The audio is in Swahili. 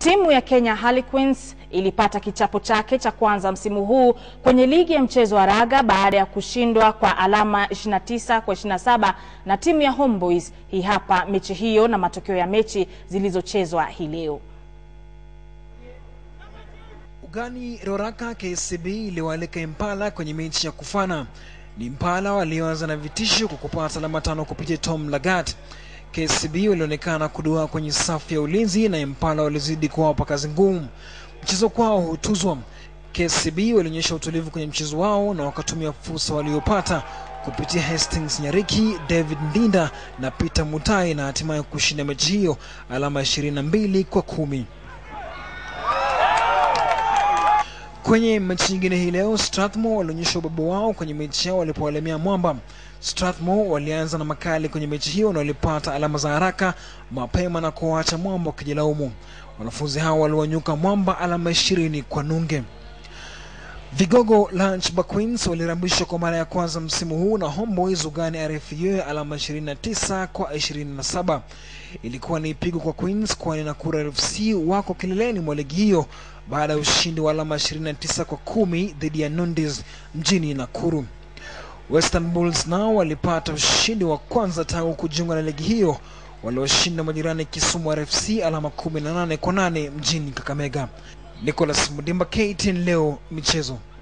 Timu ya Kenya Harlequins ilipata kichapo chake cha kwanza msimu huu kwenye ligi ya mchezo wa raga baada ya kushindwa kwa alama 29 kwa 27 na timu ya Homeboys. Hii hapa mechi hiyo na matokeo ya mechi zilizochezwa hii leo. Ugani Roraka KCB iliwaalika Impala kwenye mechi ya kufana. Ni Impala walioanza na vitisho kwa kupata alama tano kupitia Tom Lagat. KCB walionekana kuduaa kwenye safu ya ulinzi na Impala walizidi kuwapa kazi ngumu. Mchezo kwao hutuzwa. KCB walionyesha utulivu kwenye mchezo wao na wakatumia fursa waliopata kupitia Hastings Nyariki, David Ndinda na Peter Mutai na hatimaye kushinda mechi hiyo alama 22 kwa kumi. Kwenye mechi nyingine hii leo, Strathmore walionyesha ubabu wao kwenye mechi yao walipowalemea Mwamba. Strathmore walianza na makali kwenye mechi hiyo na walipata alama za haraka mapema na kuwaacha Mwamba wakijilaumu. Wanafunzi hao waliwanyuka Mwamba alama ishirini kwa nunge. Vigogo Lunchbar Queens walirambishwa kwa mara ya kwanza msimu huu na Homeboys ugani RFU alama 29 kwa 27. Ilikuwa ni pigo kwa Queens kwani Nakuru FC wako kileleni mwa ligi hiyo baada ya ushindi wa alama 29 kwa kumi dhidi ya Nundis mjini Nakuru. Western Bulls nao walipata ushindi wa kwanza tangu kujiunga na ligi hiyo walioshinda majirani Kisumu RFC alama 18 kwa 8 mjini Kakamega. Nicholas Mudimba, KTN leo michezo.